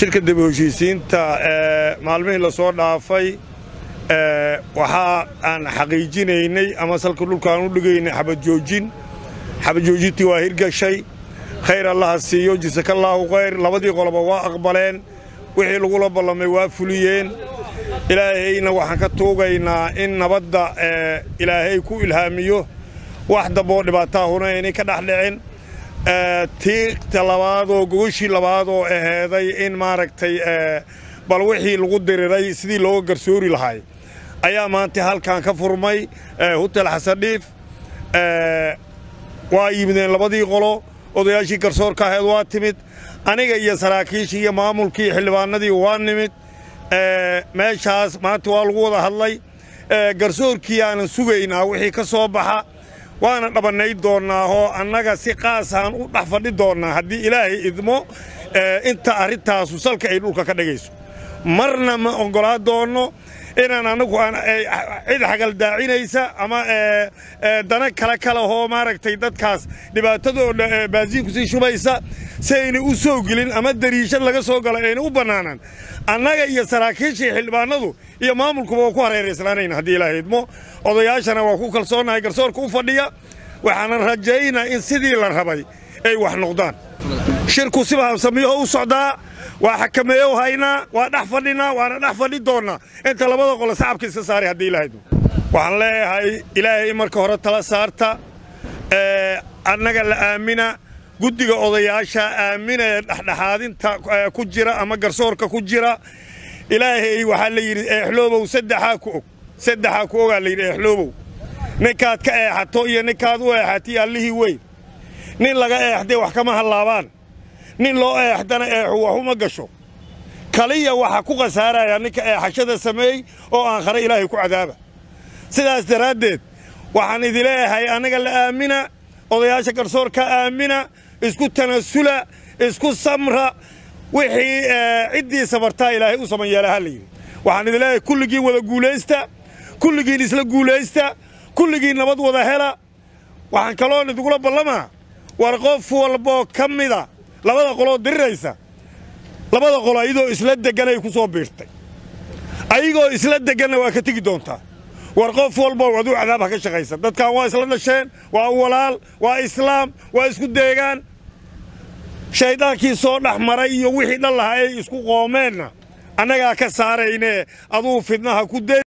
shirka dib u heshiisiinta maalmihii la soo dhaafay waxa aan xaqiijinaynay ama salka dhulkaan u dhigaynay xabadjoojin xabadjoojintii waa hirgashay khayr allaha siiyo jasakallaahu khayr labadii qoloba waa aqbaleen wixii lagula ballamay waa fuliyeen ilaahayna waxaan ka tuugaynaa in nabadda ilaahay ku ilhaamiyo wax damboo dhibaataahuna inay ka dhex dhicin tiigta labaadoo gogoshii labaadoo aheeday in maaragtay bal wixii lagu diriray sidii looga garsoori lahay ayaa maanta halkan ka furmay hutel xasandhiif waa yimideen labadii qolo odayaashii garsoorka aheed waa timid aniga iyo saraakiishii iyo maamulkii xildhibaanadii waa nimid meeshaas maanta waa lagu wada hadlay garsoorkii aanan sugaynaa wixii ka soo baxa waana dhabannay doonnaa oo annaga si qaasaan u dhex fadhi doonnaa haddii ilaahay idmo inta arrintaasu salka ay dhulka ka dhigayso marna ma oggolaa doonno inaan annagu cid xagaldaacinaysa ama dana kale kalehoo maaragtay dadkaas dhibaatadooda baasiinku sii shubaysa si ayna u soo gelin ama dariishad laga soo galo ayna u bannaanaan annaga iyo saraakiishii xildhibaanadu iyo maamulkuba waa ku hareerayslaanayna haddii ilaahay idmo odayaashana waa ku kalsoonnahay garsoorka u fadhiya waxaanan rajaynaa in sidii la rabay ay wax noqdaan shirku siba habsamiyaho u socdaa waa xakameeyow haynaa waa dhex fadhinaa waana dhex fadhi doonnaa inta labada qole sacabka iska saaray haddii ilaahay idmo waxaan leeyahay ilaahay marka hore tala saarta annaga la aamina guddiga odayaasha aamina ee dhexdhexaadinta ku jira ama garsoorka ku jira ilaahay waxaa la yidhi eexloobow saddexaa ku og saddexaa ku ogaa la yidhi eexloobow ninkaad ka eexato iyo ninkaad u eexatay allihii weyn nin laga eexday wax kama hallaabaan nin loo eexdana eexu wax uma gasho kaliya waxaa ku khasaaraya ninka eexashada sameey oo aan khare ilaahay ku cadaaba sidaas daraaddeed waxaan idileeyahay annaga la aamina odayaasha garsoorka aamina isku tanasula isku samra wixii ciddii sabartaa ilaahay u saman yeela ha la yidhi waxaan idin leeyahay kulligiin wada guulaysta kulligiin isla guulaysta kulligiin nabad wada hela waxaan kaloon idugula ballamaa war qof walboo ka mida labada qoloo diriraysa labada qolo ayadoo isla degganay ku soo biirtay ayagoo isla degganna waa ka tegi doontaa war qof walbo aduu cadaab ha ka shaqaysa dadkan waa isla dhasheen waa walaal waa islaam waa isku deegaan shayddaankii soo dhex maray iyo wixii dhan lahaa ay isku qoomeenna annagaa ka saaraynee aduu fidnaha ku de